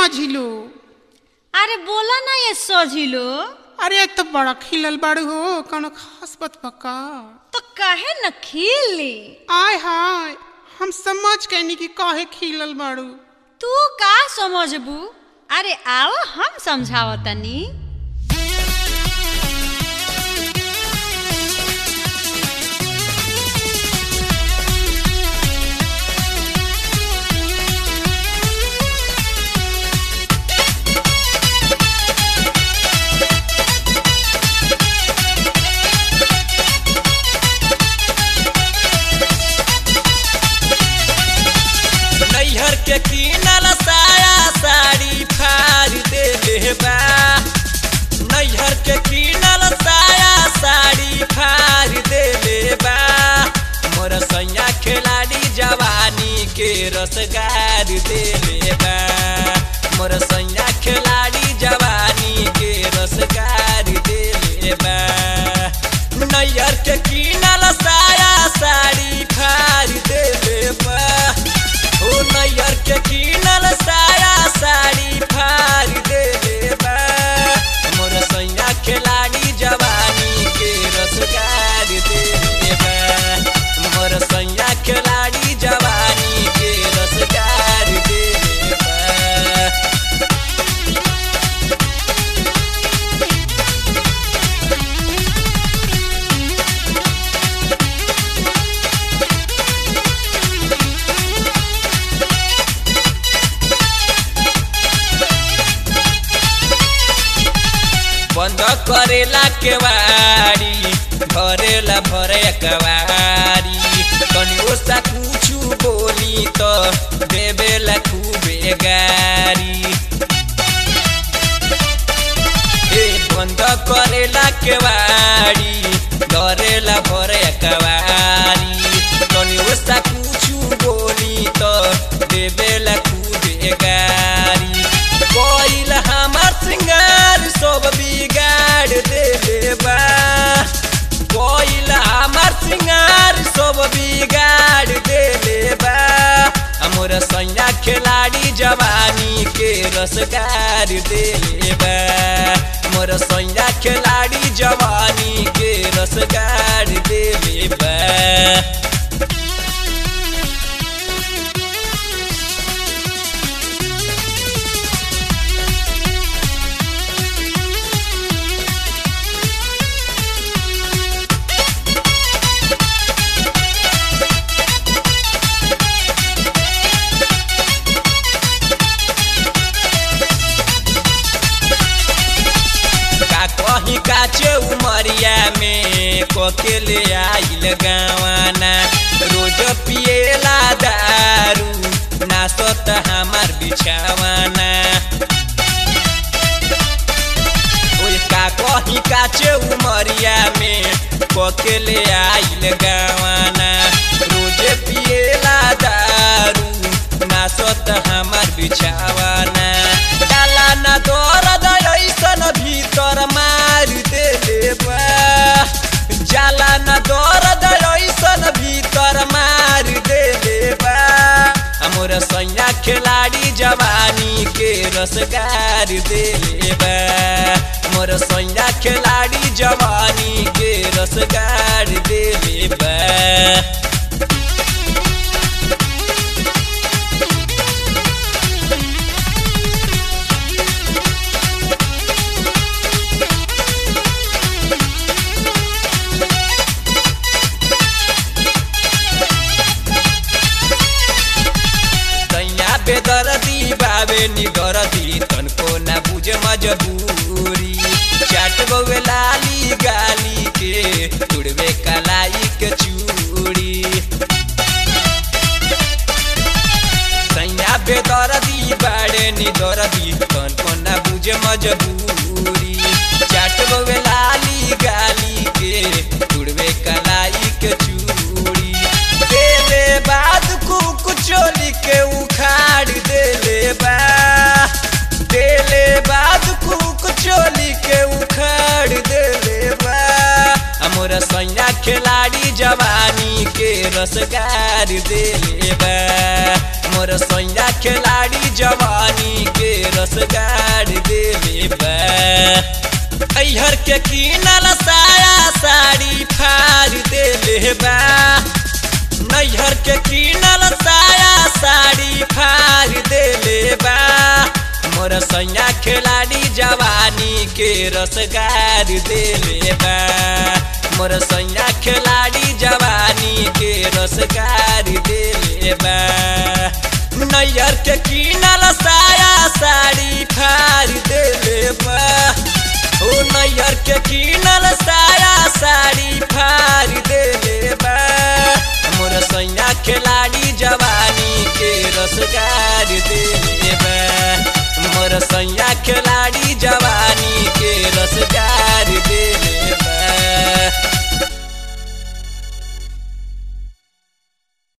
मझिलो अरे बोला ना ये सोझिलो अरे एक तो बड़ा खिलल बाड़ू हो कौनो खास बात पक्का तो काहे न खिली आय हाय हम समझ कैनी कि काहे खिलल बाड़ू तू का समझबू अरे आओ हम समझावतनी नैहर के किनल साया साड़ी फाड़ देले बा नैहर के किनल साया साड़ी फाड़ देले बा मोर सैया खिलाड़ी जवानी के रसगार देले बा मोर सैया खिलाड़ी जवानी के रसगार देले बा नैहर के किनल साया साड़ी फाड़ देले बा ओ नैयर के किनल साया साड़ी फाड़ देले बा मोर सैया खिलाड़ी जवानी के रसगार देले बा मोर सैया खिलाड़ी जवानी के रसगार देले बा बंद करेला केवाड़ी भरेला भरे कवारी तनी ओसा कुछु बोली तो देवेला खूबे गारी ए बंद करेला केवाड़ी धरेला भरे कवारी तनी ओसा कुछु बोली तो देवेला खूबे गारी कोइल हमार सिंगार सब बिगाड़ देले बा कोइल हमार सिंगार सब बिगाड़ देले बा हमर सैया खिलाड़ी जवानी के रसगार देले बा मोर सैया खिलाड़ी जवानी के रसगार देले बा का कहीं काचे उमरिया में कोकेले आइल गावाना रोज पिएला दारू नाचत हमार बिछावाना ओए का कहीं काचे उमरिया में कोकेले आइल गावाना रोज पिएला दारू नाचत हमार बिछावाना डाला ना दर्द ऐसन भीतर मार देले बा जाला ना दर्द ऐसन भीतर मार देले बा हमर सैया खिलाड़ी जवानी के रसगार देले बा मोर सैया खिलाड़ी जवानी के रसगार देले बा तैया बेदरदी बाबे निगरदी तनको ना बुझे मजबूरी चाट गवे लाली गाली के तुड़वे कलाई के चूड़ी तैया बेदरदी बाड़े निदरदी तनको ना बुझे मजबूरी चाट गवे लाली गाली के तुड़वे कलाई के चूड़ी देले बाद कुक चोली के उखाड़ देले बा देले बाद कुक चोली के उखाड़ देले बा हमर सैया खिलाड़ी जवानी के रसगार देले बा मोर सैया खिलाड़ी जवानी के गाड़ देले बा अहर के कीनल साया साड़ी फाड़ देले बा नैहर के कीनल साया साड़ी फाड़ देले बा मोर सैया खिलाड़ी जवानी के रसगार देले बा मोर सैया खिलाड़ी जवानी के रसगार देले बा नैहर के कीनल साया साड़ी फाड़ देले बा ओ नैहर के कीनल साया साड़ी फाड़ देले बा मोर सैया खिला